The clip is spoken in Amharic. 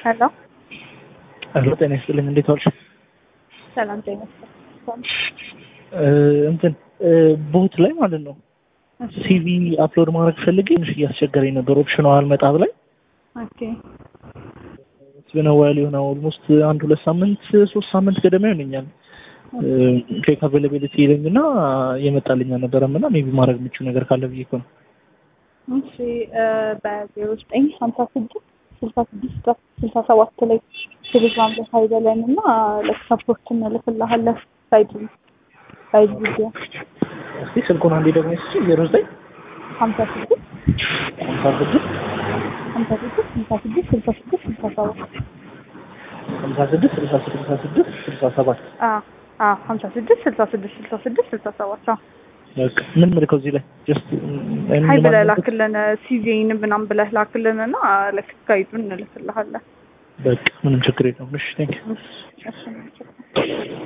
ሄሎ ሄሎ፣ ጤና ይስጥልኝ። እንዴት ዋልሽ? ሰላም ጤና ይስጥልኝ። እንትን ቦት ላይ ማለት ነው ሲቪ አፕሎድ ማድረግ ፈልጌ ትንሽ እያስቸገረኝ ነበር። ኦፕሽኑ አልመጣ ብላኝ ኦኬ ስብነዋል የሆነ ኦልሞስት አንድ ሁለት ሳምንት ሶስት ሳምንት ገደማ ይሆነኛል ፌክ አቬላቢሊቲ ይለኝ እና የመጣልኝ አልነበረም እና ሜቢ ማድረግ የምችው ነገር ካለ ብዬ እኮ ነው። እሺ በዜሮ ዘጠኝ ሀምሳ ስድስት ስልሳ ስድስት ስልሳ ሰባት ላይ ቴሌግራም ላይ ሀይበለን እና ለሰፖርት እንልክልሃለን ሳይድ ሳይድ ቪዲዮ እስቲ ስልኩን አንዴ ደግሞ ስ ዜሮ ዘጠኝ ሀምሳ ስድስት ሀምሳ ስድስት ሀምሳ ስድስት ስልሳ ስድስት ስልሳ ስድስት ስልሳ ሰባት ሀምሳ ስድስት ስልሳ ስልሳ ስድስት ስልሳ ሰባት ሀምሳ ስድስት ስልሳ ስድስት ስልሳ ስድስት ስልሳ ሰባት በቃ ምን ምልከው እዚህ ላይ ጀስት ሀይ ብለህ ላክልን ሲቪን ምናምን ብለህ ላክልን እና ለጋይዱን እንልክልሃለን። በቃ ምንም ችግር የለውም። እሺ ቴንክ እሺ እሺ